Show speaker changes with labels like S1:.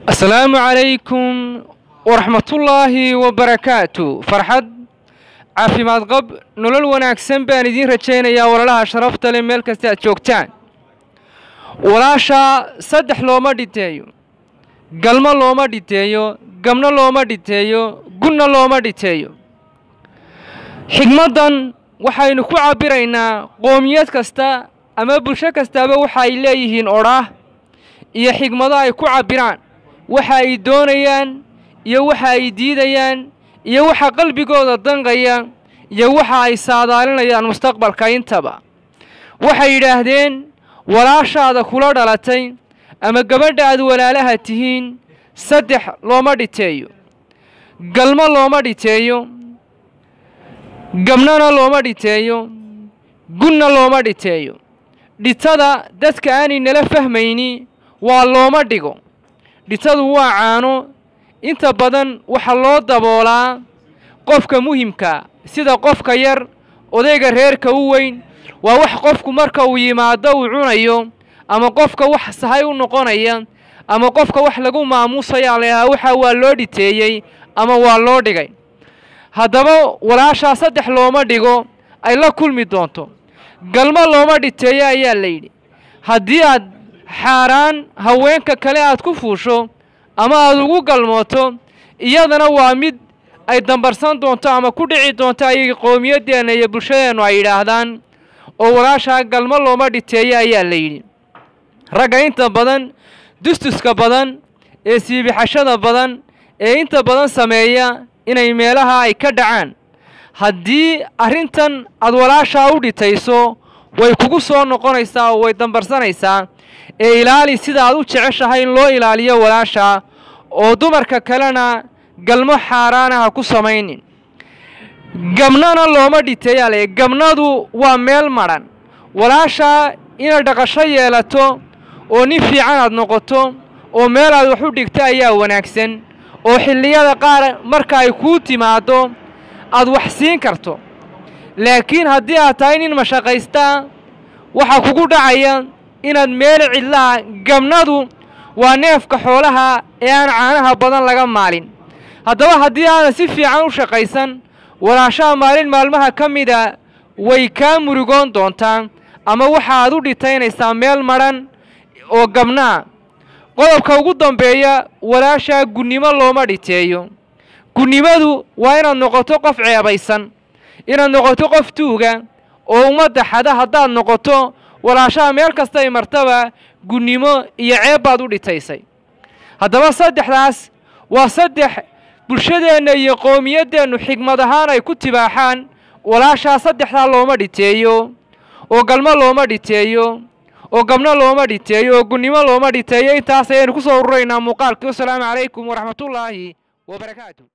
S1: asalaamu calaykum waraxmatullaahi wabarakaatu farxad caafimaad qab nolol wanaagsan baan idiin rajaynayaa walaalaha sharafta leh meel kasta aad joogtaan walaasha saddex looma dhiteeyo galmo looma dhiteeyo gabno looma dhiteeyo gunna looma dhiteeyo xigmaddan waxaynu ku cabbiraynaa qoomiyad kasta ama bulsho kastaaba waxa ay leeyihiin odhaah iyo xigmado ay ku cabbiraan waxa ay doonayaan iyo waxa ay diidayaan iyo waxa qalbigooda danqaya iyo waxa ay saadaalinayaan mustaqbalka intaba waxay yidhaahdeen walaashaada kula dhalatay ama gabadha aad walaalaha tihiin saddex looma dhiteeyo galmo looma dhiteeyo gabnona looma dhiteeyo gunna looma dhiteeyo dhitada dadka aanay nala fahmayni waa looma dhigo dhitadu waa caano inta badan waxaa loo daboolaa qofka muhimka sida qofka yar odayga reerka u weyn waa wax qofku marka uu yimaado uu cunayo ama qofka wax sahay u noqonaya ama qofka wax lagu maamuusayaa layahaa waxa waa loo dhiteeyey ama waa loo dhigay haddaba walaashaa saddex looma dhigo ay la kulmi doonto galmo looma dhiteeyo ayaa la yidhi haddii aad xaaraan haweenka kale aad ku fuusho ama aad ugu galmooto iyadana waa mid ay dambarsan doonto ama ku dhici doonto ayay qowmiyaddeenna iyo bulshadeennu ay yidhaahdaan oo walaashaa galmo looma dhiteeyo ayaa la yidhi ragga inta badan dustuska badan ee siibixashada badan ee inta badan sameeya inay meelaha ay ka dhacaan haddii arrintan aad walaashaa u dhitayso way kugu soo noqonaysaa oo way dambarsanaysaa ee ilaali sida aad u jeceshahay in loo ilaaliyo walaashaa oo dumarka kalena galmo xaaraana ha ku samaynin gabnana looma dhiteeyaa le gabnadu waa meel madhan walaashaa inaad dhaqasho yeelato oo nin fiican aad noqoto oo meel aad wax u dhigto ayaa wanaagsan oo xilliyada qaar marka ay kuu timaaddo aad wax siin karto laakiin haddii aad tahay nin mashaqaystaa waxaa kugu dhacaya inaad meel cidlaha gabnadu waa neefka xoolaha ee aan caanaha badan laga maalin haddaba haddii aanad si fiican u shaqaysan walaashaha maalin maalmaha ka mida way kaa murugoon doontaa ama waxaaad u dhitaynaysaa meel madhan oo gabnaa qodobka ugu dambeeya walaashaa gunnimo looma dhiteeyo gunnimadu waa inaad noqoto qof ceebaysan inaad noqoto qof tuuga oo ummadda xada haddaad noqoto walaashaha meel kastay martaba gunnimo iyo ceeb baad u dhitaysay haddaba saddexdaas waa saddex bulshadeenna iyo qowmiyaddeennu xigmad ahaan ay ku tibaaxaan walaashaa saddexdaa looma dhiteeyo oo galmo looma dhiteeyo oo gabno looma dhiteeyo oo gunnimo looma dhiteeyo intaas ayaynu ku soo ururaynaa muuqaalkii wasalaamu calaykum waraxmatullaahi wabarakaatu